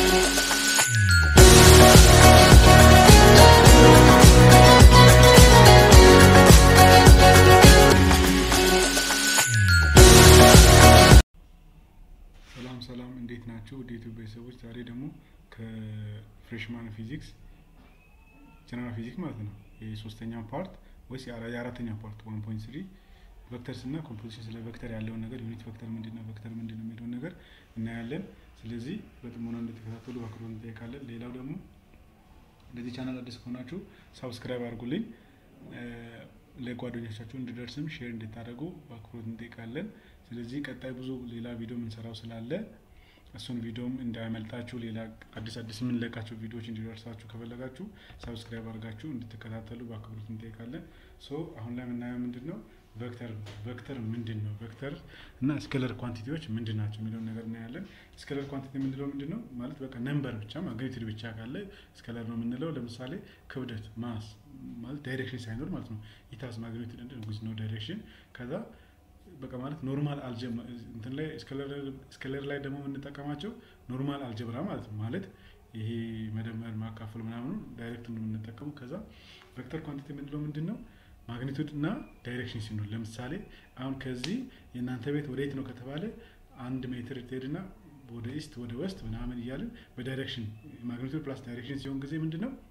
ሰላም ሰላም፣ እንዴት ናችሁ? ወደ ኢትዮጵያ ቤተሰቦች ዛሬ ደግሞ ከፍሬሽማን ፊዚክስ ጀነራል ፊዚክስ ማለት ነው የሶስተኛው ፓርት ወይስ የአራተኛው ፓርት ዋን ፖይንት ስሪ ቬክተርስ እና ኮምፖዚሽን ስለ ቬክተር ያለውን ነገር ዩኒት ቬክተር ምንድን ነው፣ ቬክተር ምንድን ነው የሚለውን ነገር እናያለን። ስለዚህ በጥሞና እንድትከታተሉ በአክብሮት እንጠይቃለን። ሌላው ደግሞ ለዚህ ቻናል አዲስ ከሆናችሁ ሳብስክራይብ አድርጉልኝ፣ ለጓደኞቻችሁ እንዲደርስም ሼር እንድታደርጉ በአክብሮት እንጠይቃለን። ስለዚህ ቀጣይ ብዙ ሌላ ቪዲዮ የምንሰራው ስላለ እሱን ቪዲዮም እንዳያመልጣችሁ ሌላ አዲስ አዲስ የምንለቃቸው ቪዲዮዎች እንዲደርሳችሁ ከፈለጋችሁ ሳብስክራይብ አድርጋችሁ እንድትከታተሉ በአክብሮት እንጠይቃለን። ሶ አሁን ላይ የምናየው ምንድን ነው ቬክተር ቬክተር ምንድን ነው ቬክተር እና ስኬለር ኳንቲቲዎች ምንድን ናቸው የሚለውን ነገር እናያለን። ስኬለር ኳንቲቲ የምንለው ምንድን ነው ማለት በቃ ነምበር ብቻ ማግኒቱድ ብቻ ካለ ስኬለር ነው የምንለው። ለምሳሌ ክብደት ማስ ማለት ዳይሬክሽን ሳይኖር ማለት ነው ኢታስ ማግኒቱድ እንደ ዊዝ ኖ ዳይሬክሽን ከዛ በቃ ማለት ኖርማል አልጀብራ እንትን ላይ ስኬለር ላይ ደግሞ የምንጠቀማቸው ኖርማል አልጀብራ ማለት ነው። ማለት ይሄ መደመር ማካፈል ምናምኑ ዳይሬክት ነው የምንጠቀሙ። ከዛ ቬክተር ኳንቲቲ የምንለው ምንድን ነው ማግኒቱድ እና ዳይሬክሽን ሲኖር፣ ለምሳሌ አሁን ከዚህ የእናንተ ቤት ወደ የት ነው ከተባለ አንድ ሜትር ትሄድና ወደ ኢስት ወደ ወስት ምናምን እያልን በዳይሬክሽን ማግኒቱድ ፕላስ ዳይሬክሽን ሲሆን ጊዜ ምንድን ነው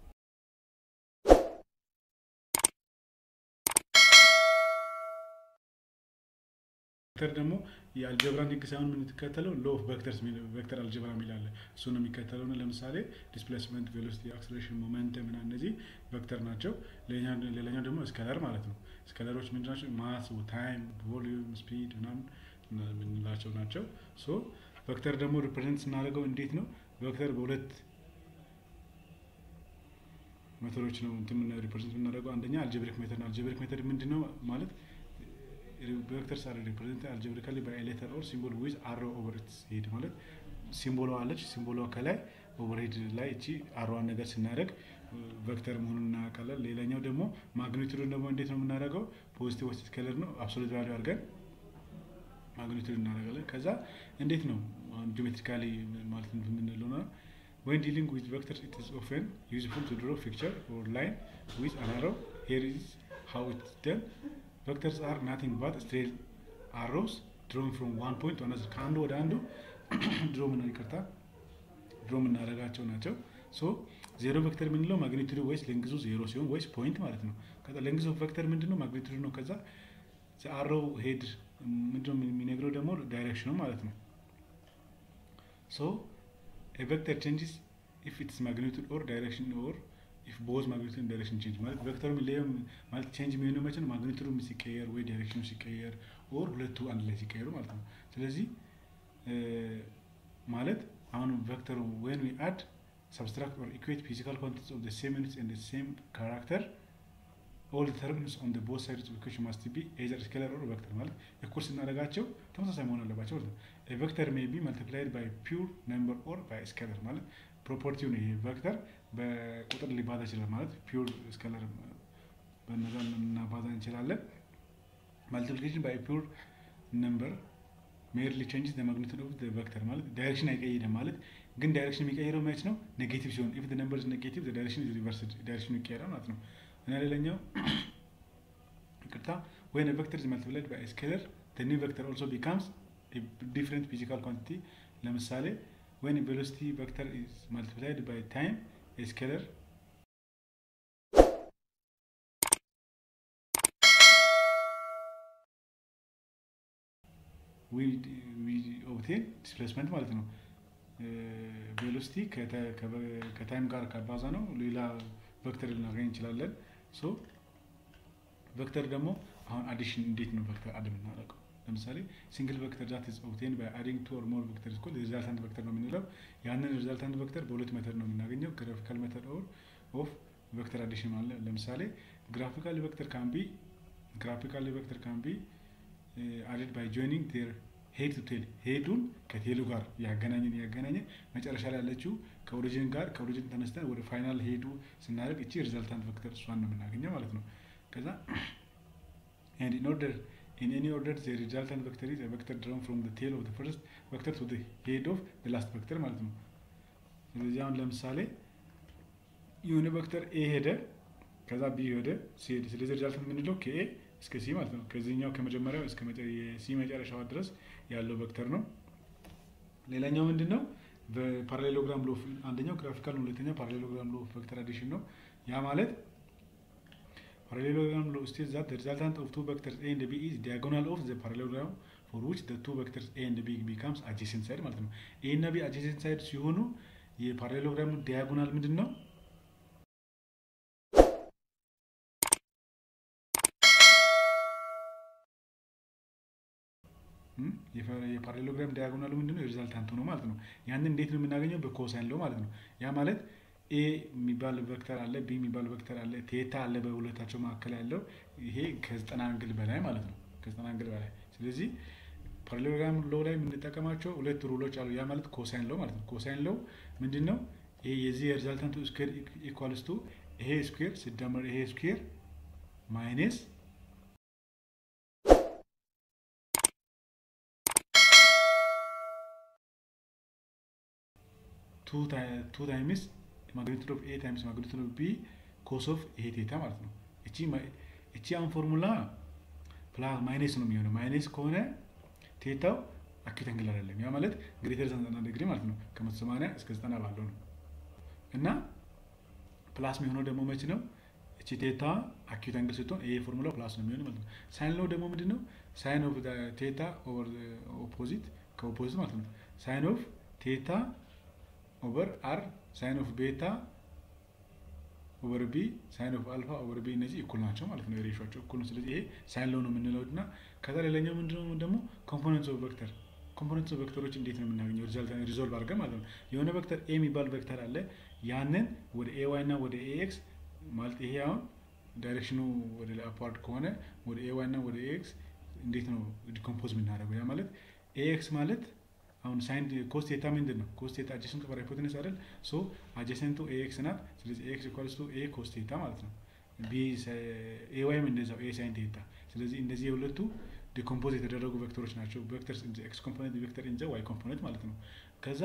ቬክተር ደግሞ የአልጀብራን ህግ ሳይሆን የምንከተለው ሎ ኦፍ ቬክተርስ ቬክተር አልጀብራ የሚል አለ። እሱ ነው የሚከተለው ነው። ለምሳሌ ዲስፕሌስመንት፣ ቬሎሲቲ፣ አክስሌሬሽን፣ ሞመንተም ምናምን እነዚህ ቬክተር ናቸው። ሌላኛው ደግሞ ስኬለር ማለት ነው። ስኬለሮች ምንድን ናቸው? ማስ፣ ታይም፣ ቮሊዩም፣ ስፒድ ምናምን የምንላቸው ናቸው። ሶ ቬክተር ደግሞ ሪፕሬዘንት ስናደርገው እንዴት ነው? ቬክተር በሁለት ሜቶዶች ነው እንትን ሪፕሬዘንት የምናደርገው። አንደኛ አልጀብሪክ ሜተድ ነው። አልጀብሪክ ሜተድ ምንድን ነው ማለት ቬክተርስ አር ሪፕሬዘንት አልጀብሪካሊ ባይ ሌተር ኦር ሲምቦል ዊዝ አሮ ኦቨር ኢትስ ሄድ ማለት ሲምቦሏ አለች። ሲምቦሏ ከላይ ኦቨርሄድ ላይ እቺ አሮዋን ነገር ስናደርግ ቬክተር መሆኑን እናውቃለን። ሌላኛው ደግሞ ማግኒቱዱን ደግሞ እንዴት ነው የምናደርገው? ፖዚቲቭ ወስት ስኬለር ነው አብሶሉት ቫሊዩ አድርገን ማግኒቱድ እናደርጋለን። ከዛ እንዴት ነው ጂኦሜትሪካሊ ማለት የምንለው ነው ወን ዲሊንግ ዊዝ ቬክተርስ ኢት ኢዝ ኦፍን ዩዝፉል ቱ ድሮ ፒክቸር ኦር ላይን ዊዝ አን አሮ ሄር ኢዝ ሃው ኢትስ ደን ቬክተርስ አር ናቲንግ ባት ስትሬት አሮስ ድሮን ፍሮም ዋን ፖይንት ቱ አናዘር ከአንዱ ወደ አንዱ ድሮ ምን ይቅርታ ድሮ የምናደርጋቸው ናቸው። ሶ ዜሮ ቬክተር የምንለው ማግኒቱዱ ወይስ ሌንግዙ ዜሮ ሲሆን ወይስ ፖይንት ማለት ነው። ከዛ ሌንግዝ ኦፍ ቬክተር ምንድን ነው? ማግኒቱዱ ነው። ከዛ አሮ ሄድ ምንድነው የሚነግረው ደግሞ ዳይሬክሽኑ ማለት ነው። ሶ ቬክተር ቼንጅስ ኢፍ ኢትስ ማግኒቱድ ኦር ዳይሬክሽን ኦር ኢፍ ቦዝ ማግኒቱድ ዳይሬክሽን ቼንጅ ማለት ቬክተሩ የሚለየው ማለት ቼንጅ የሚሆነው መቼ ነው? ማግኒቱዱ ሲቀየር ወይ ዳይሬክሽኑ ሲቀየር ኦር ሁለቱ አንድ ላይ ሲቀየሩ ማለት ነው። ስለዚህ ማለት አሁን ቬክተሩ ዌን ዊ አድ ሰብስትራክት ኦር ኢኩዌት ፊዚካል ኳንቲቲስ ኦፍ ዘ ሴም ዩኒትስ ኤንድ ዘ ሴም ካራክተር ኦል ተርምስ ኦን ቦዝ ሳይድስ ኦፍ ኢኩዌሽን ማስት ቢ ኤዘር ስኬለር ኦር ቬክተር ማለት እኩል ስናደርጋቸው ተመሳሳይ መሆን አለባቸው ማለት ነው። ቬክተር ሜይ ቢ መልቲፕላይድ ባይ ፒውር ነምበር ኦር ባይ ስኬለር ማለት ፕሮፐርቲው ነው። ይሄ ቬክተር በቁጥር ሊባዛ ይችላል ማለት ፒውር ስኬለር በነዛ እናባዛ እንችላለን። ማልቲፕሊኬሽን ባይ ፒውር ነምበር ሜርሊ ቼንጅስ ማግኒቱድ ኦፍ ቬክተር ማለት ዳይሬክሽን አይቀይርም ማለት ግን ዳይሬክሽን የሚቀይረው መች ነው? ኔጌቲቭ ሲሆን ኢፍ ነምበር ኔጌቲቭ ዳይሬክሽን ሪቨርስ ዳይሬክሽኑ ይቀየራል ማለት ነው። እና ሌላኛው ይቅርታ ወይን ቬክተር ኢዝ መልቲፕላይድ ባይ ስኬለር ዘ ኒው ቬክተር ኦልሶ ቢካምስ ዲፍረንት ፊዚካል ኳንቲቲ ለምሳሌ ወይን ቬሎሲቲ ቬክተር ኢዝ መልቲፕላይድ ባይ ታይም ስኬለር ኦብቴን ዲስፕሌስመንት ማለት ነው። ቬሎሲቲ ከታይም ጋር ካባዛ ነው ሌላ ቬክተር ልናገኝ እንችላለን። ሶ ቬክተር ደግሞ አሁን አዲሽን እንዴት ነው ቬክተር አድ የምናደርገው? ለምሳሌ ሲንግል ቬክተር ዛት ኢዝ ኦብቴን ባይ አዲንግ ቱ ኦር ሞር ቬክተር ስኮል ሪዛልታንት ቬክተር ነው የምንለው። ያንን ሪዛልታንት ቬክተር በሁለት ሜተድ ነው የምናገኘው፣ ግራፊካል ሜተድ ኦር ኦፍ ቬክተር አዲሽን ማለት ለምሳሌ ግራፊካል ቬክተር ካን ቢ ግራፊካል ቬክተር ካን ቢ አድድ ባይ ጆይኒንግ ቴር ሄድ ቱ ቴል ሄዱን ከቴሉ ጋር ያገናኘን ያገናኘን መጨረሻ ላይ ያለችው ከኦሪጂን ጋር ከኦሪጂን ተነስተን ወደ ፋይናል ሄዱ ስናደርግ እቺ ሪዛልታንት ቬክተር እሷን ነው የምናገኘው ማለት ነው። ከዛ ኤንድ ኢን ኦርደር ኢን ኤኒ ኦርደር ዘ ሪዛልታንት ቬክተር ኢዝ ቬክተር ድሮን ፍሮም ዘ ቴል ኦፍ ዘ ፈርስት ቬክተር ቱ ዘ ሄድ ኦፍ ዘ ላስት ቬክተር ማለት ነው። ስለዚህ አሁን ለምሳሌ የሆነ ቬክተር ኤ ሄደ ከዛ ቢ ሄደ ሲሄድ ስለዚህ ሪዛልት የምንለው ከኤ እስከ ሲ ማለት ነው። ከዚህኛው ከመጀመሪያው እስከ የሲ መጨረሻዋ ድረስ ያለው ቬክተር ነው። ሌላኛው ምንድን ነው? በፓራሌሎግራም ሎ አንደኛው ግራፊካል ነው፣ ሁለተኛው ፓራሌሎግራም ሎ ቬክተር አዲሽን ነው። ያ ማለት ፓራሌሎግራም ሎ ስቴት ዛት ሪዛልታንት ኦፍ ቱ ቬክተርስ ኤ ኤንድ ቢ ኢዝ ዲያጎናል ኦፍ ዘ ፓራሌሎግራም ፎር ዊች ዘ ቱ ቬክተርስ ኤ ኤንድ ቢ ቢካምስ አጀሰንት ሳይድ ማለት ነው። ኤ እና ቢ አጀሰንት ሳይድ ሲሆኑ የፓራሌሎግራም ዲያጎናል ምንድን ነው? የፓራሌሎግራም ዲያጎናሉ ምንድን ነው? የሪዛልታንቱ ነው ማለት ነው። ያንን እንዴት ነው የምናገኘው? በኮሳይን ለው ማለት ነው። ያ ማለት ኤ የሚባል ቬክተር አለ፣ ቢ የሚባል ቬክተር አለ፣ ቴታ አለ በሁለታቸው መካከል ያለው ይሄ ከዘጠና አንግል በላይ ማለት ነው። ከዘጠና አንግል በላይ ስለዚህ ፓራሌሎግራም ሎ ላይ የምንጠቀማቸው ሁለት ሩሎች አሉ። ያ ማለት ኮሳይን ለው ማለት ነው። ኮሳይን ለው ምንድን ነው? ይሄ የዚህ የሪዛልታንቱ ስኩዌር ኢኳልስ ቱ ይሄ ስኩዌር ሲደመር ይሄ ስኩዌር ማይነስ ቱ ታይምስ ማግኒቱድ ኦፍ ኤ ታይምስ ማግኒቱድ ኦፍ ቢ ኮስ ኦፍ ኤ ቴታ ማለት ነው። እቺ አሁን ፎርሙላ ፕላስ ማይነስ ነው የሚሆነው። ማይነስ ከሆነ ቴታው አኪዩት አንግል አይደለም። ያ ማለት ግሬተር ዘን ዘጠና ዲግሪ ማለት ነው። ከመቶ ሰማንያ እስከ ዘጠና ባለው ነው እና ፕላስ የሚሆነው ደግሞ መች ነው? እቺ ቴታ አኪዩት አንግል ስትሆን ይሄ ፎርሙላ ፕላስ ነው የሚሆነው ማለት ነው። ሳይን ለው ደግሞ ምንድን ነው? ሳይን ኦፍ ቴታ ኦቨር ኦፖዚት ከኦፖዚት ማለት ነው። ሳይን ኦፍ ቴታ ኦቨር አር ሳይን ኦፍ ቤታ ኦቨር ቢ ሳይን ኦፍ አልፋ ኦቨር ቢ እነዚህ እኩል ናቸው ማለት ነው። የሬሾቸው እኩል ነው። ስለዚህ ይሄ ሳይን ለው ነው የምንለው እና ከዛ ሌላኛው ምንድነው ደግሞ ኮምፖነንትስ ኦፍ ቬክተር ኮምፖነንትስ ኦፍ ቬክተሮች እንዴት ነው የምናገኘው? ሪዞልቭ አድርገን ማለት ነው። የሆነ ቬክተር ኤ የሚባል ቬክተር አለ። ያንን ወደ ኤ ዋይ እና ወደ ኤ ኤክስ ማለት ይሄ አሁን ዳይሬክሽኑ ወደ ላይ አፓርድ ከሆነ ወደ ኤ ዋይ እና ወደ ኤ ኤክስ እንዴት ነው ዲኮምፖዝ የምናደርገው? ያ ማለት ኤ ኤክስ ማለት አሁን ሳይን ኮስ ቴታ ምንድን ነው? ኮስ ቴታ አጀሰንቱ ኦቨር ሃይፖቴነስ አይደል? ሶ አጀሰንቱ ኤ ኤክስ ናት። ስለዚህ ኤ ኤክስ ኢኳልስ ቱ ኤ ኮስ ቴታ ማለት ነው። ቢ ኤ ዋይም እንደዛው ኤ ሳይን ቴታ። ስለዚህ እነዚህ የሁለቱ ዲኮምፖዝ የተደረጉ ቬክተሮች ናቸው። ቬክተርስ ኢን ኤክስ ኮምፖነንት ቬክተር ኢን ዋይ ኮምፖነንት ማለት ነው። ከዛ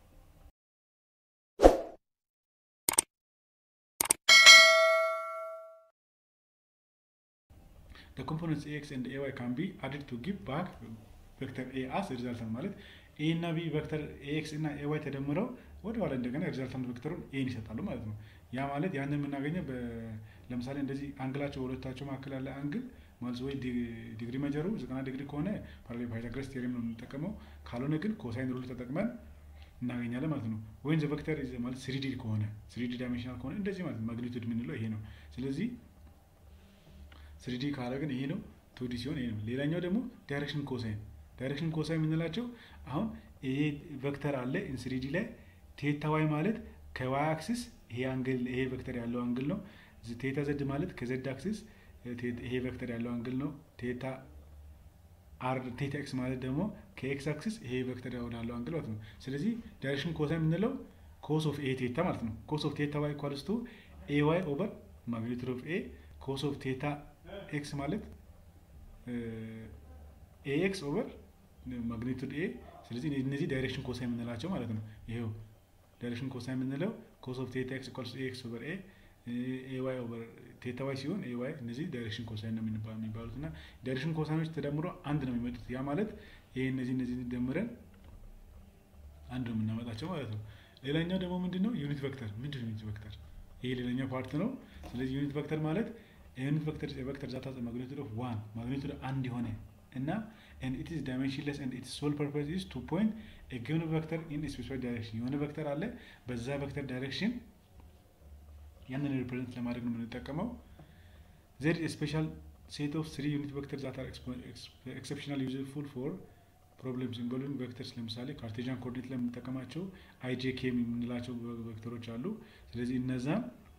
the components ax and ay can be added to give back ቬክተር ኤ አስ ሪዛልታንት ማለት ኤ እና ቢ ቬክተር ኤክስ እና ኤ ዋይ ተደምረው ወደ ኋላ እንደገና ሪዛልታንት ቬክተሩን ኤን ይሰጣሉ ማለት ነው። ያ ማለት ያንን የምናገኘው ለምሳሌ እንደዚህ አንግላቸው በሁለታቸው መካከል ያለ አንግል ማለት ወይ ዲግሪ መጀሩ ዘጠና ዲግሪ ከሆነ ፓይታጎረስ ቴዎሬም ነው የምንጠቀመው። ካልሆነ ግን ኮሳይን ሩል ተጠቅመን እናገኛለን ማለት ነው። ወይም ቬክተር ማለት ስሪዲ ከሆነ ስሪዲ ዳይሜንሽናል ከሆነ እንደዚህ ማለት ነው። ማግኒቱድ የምንለው ይሄ ነው። ስለዚህ ስሪዲ ካረግን ይሄ ነው። ቱዲ ሲሆን ይሄ ነው። ሌላኛው ደግሞ ዳይሬክሽን ኮሳይን ዳይሬክሽን ኮሳይን የምንላቸው አሁን ይሄ ቬክተር አለ ኢንስሪዲ ላይ ቴታ ዋይ ማለት ከዋይ አክሲስ ይሄ አንግል ይሄ ቬክተር ያለው አንግል ነው። ቴታ ዘድ ማለት ከዘድ አክሲስ ይሄ ቬክተር ያለው አንግል ነው። ቴታ አር ቴታ ኤክስ ማለት ደግሞ ከኤክስ አክሲስ ይሄ ቬክተር ወዳለው አንግል ማለት ነው። ስለዚህ ዳይሬክሽን ኮሳይን የምንለው ኮስ ኦፍ ኤ ቴታ ማለት ነው። ኮስ ኦፍ ቴታ ዋይ ኢኳልስ ቱ ኤ ዋይ ኦቨር ማግኒቱድ ኦፍ ኤ ኮስ ኦፍ ቴታ ኤክስ ማለት ኤ ኤክስ ኦቨር ማግኒቱድ ኤ። ስለዚህ እነዚህ ዳይሬክሽን ኮሳይ የምንላቸው ማለት ነው። ይሄው ዳይሬክሽን ኮሳይ የምንለው ኮስ ኦፍ ቴታ ኤክስ ኢኳልስ ኤ ኤክስ ኦቨር ኤ ኤ ዋይ ኦቨር ቴታ ዋይ ሲሆን ኤ ዋይ እነዚህ ዳይሬክሽን ኮሳይ ነው የሚባሉት እና ዳይሬክሽን ኮሳይኖች ተደምሮ አንድ ነው የሚመጡት። ያ ማለት ይሄ እነዚህ እነዚህ ደምረን አንድ ነው የምናመጣቸው ማለት ነው። ሌላኛው ደግሞ ምንድን ነው ዩኒት ቬክተር። ምንድን ነው ዩኒት ቬክተር? ይሄ ሌላኛው ፓርት ነው። ስለዚህ ዩኒት ቬክተር ማለት ዩኒት ቬክተር ቬክተር ዛታ ማግኒቱድ ኦፍ ዋን ማግኒቱድ አንድ የሆነ እና and it is dimensionless and its sole purpose is to point a given vector in a specified direction የሆነ ቬክተር አለ በዛ ቬክተር ዳይሬክሽን ያንን ሪፕሬዘንት ለማድረግ ነው የምንጠቀመው there is a special set of three unit vectors that are exceptionally useful for problems involving vectors ለምሳሌ ካርቴዣን ኮኦርዲኔት ላይ የምንጠቀማቸው አይጄኬ የምንላቸው ቬክተሮች አሉ ስለዚህ እነዛ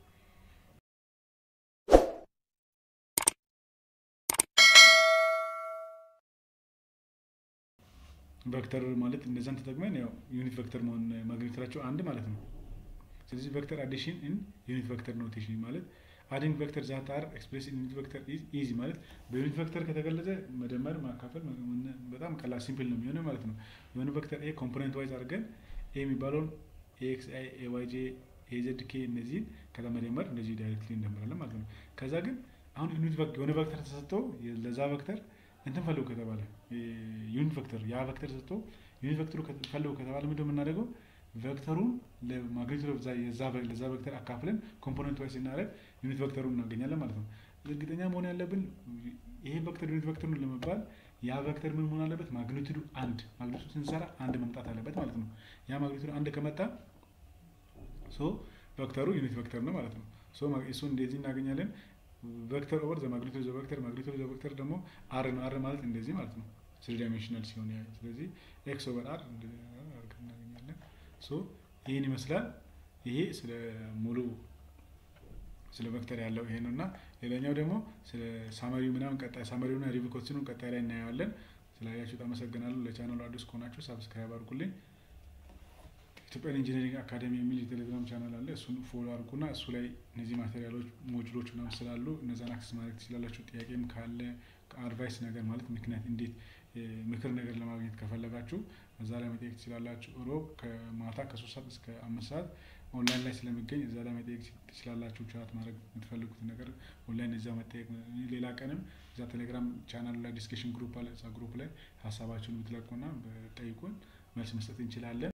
ቬክተር ማለት እነዛን ተጠቅመን ያው ዩኒት ቬክተር መሆን ማግኘታቸው አንድ ማለት ነው። ስለዚህ ቬክተር አዲሽን ኢን ዩኒት ቬክተር ኖቴሽን ማለት አዲንግ ቬክተር ዛት አር ኤክስፕሬስ ኢን ዩኒት ቬክተር ኢዝ ኢዚ ማለት በዩኒት ቬክተር ከተገለጸ መደመር ማካፈል በጣም ቀላል ሲምፕል ነው የሚሆነው ማለት ነው። የሆነ ቬክተር ኤ ኮምፖነንት ዋይዝ አድርገን ኤ የሚባለውን ኤክስ አይ ኤዋይ ጄ ኤዘድ ኬ እነዚህን ከዛ መደመር እንደዚህ ዳይሬክትሊ እንደምራለን ማለት ነው። ከዛ ግን አሁን ዩኒት የሆነ ቬክተር ተሰጥቶ ለዛ ቬክተር እንትን ፈልጉ ከተባለ ዩኒት ቬክተር ያ ቬክተር ተሰጥቶ ዩኒት ቬክተሩ ፈልጉ ከተባለ ምንድን የምናደርገው ቬክተሩን ለማግኒቱድ ለዛ ቬክተር አካፍለን ኮምፖነንት ዋይስ ስናደርግ ዩኒት ቬክተሩን እናገኛለን ማለት ነው። እርግጠኛ መሆን ያለብን ይሄ ቬክተር ዩኒት ቬክተሩን ለመባል ያ ቬክተር ምን መሆን አለበት? ማግኒቱዱ አንድ ማግኒቱድ ስንሰራ አንድ መምጣት አለበት ማለት ነው። ያ ማግኒቱድ አንድ ከመጣ ሶ ቬክተሩ ዩኒት ቬክተር ነው ማለት ነው። ሶ እሱ እንደዚህ እናገኛለን። ቬክተር ኦቨር ዘ ማግኒቱድ ዘ ቬክተር ማግኒቱድ ዘ ቬክተር ደግሞ አር ነው። አር ማለት እንደዚህ ማለት ነው። ስሪ ዳይሜንሽናል ሲሆን ያ ስለዚህ ኤክስ ኦቨር አር እናገኛለን። ሶ ይህን ይመስላል። ይሄ ስለ ሙሉ ስለ ቬክተር ያለው ይሄ ነው እና ሌላኛው ደግሞ ስለ ሳመሪው ምናምን ቀጣይ ሳመሪውና ሪቪው ኮስቲኑን ቀጣይ ላይ እናየዋለን። ስላያችሁት አመሰግናለሁ። ለቻናሉ አዲስ ከሆናችሁ ሳብስክራይብ አድርጉልኝ። ኢትዮጵያን ኢንጂነሪንግ አካዴሚ የሚል የቴሌግራም ቻናል አለ። እሱን ፎሎ አድርጉና እሱ ላይ እነዚህ ማቴሪያሎች ሞጁሎች ምናምን ስላሉ እነዛን አክሰስ ማድረግ ትችላላችሁ። ጥያቄም ካለ አድቫይስ ነገር ማለት ምክንያት እንዴት ምክር ነገር ለማግኘት ከፈለጋችሁ እዛ ላይ መጠየቅ ትችላላችሁ። ሮብ ከማታ ከሶስት ሰዓት እስከ አምስት ሰዓት ኦንላይን ላይ ስለሚገኝ እዛ ላይ መጠየቅ ትችላላችሁ። ቻት ማድረግ የምትፈልጉት ነገር ኦንላይን እዛ መጠየቅ። ሌላ ቀንም እዛ ቴሌግራም ቻናል ላይ ዲስከሽን ግሩፕ አለ። እዛ ግሩፕ ላይ ሀሳባችሁን ብትለቁና ጠይቁን መልስ መስጠት እንችላለን።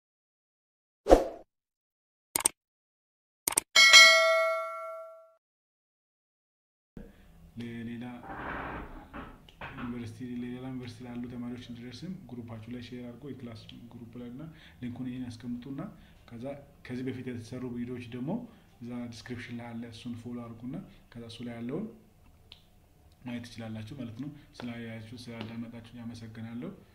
ለሌላ ዩኒቨርሲቲ ሌላ ዩኒቨርሲቲ ላሉ ተማሪዎች እንዲደርስም ግሩፓችሁ ላይ ሼር አድርጎ የክላስ ግሩፕ ላይ እና ሊንኩን ይህን ያስቀምጡና ከዛ ከዚህ በፊት የተሰሩ ቪዲዮዎች ደግሞ እዛ ዲስክሪፕሽን ላይ አለ። እሱን ፎሎ አድርጉና ከዛ እሱ ላይ ያለውን ማየት ትችላላችሁ ማለት ነው። ስላያችሁ ስላዳመጣችሁ ያመሰግናለሁ።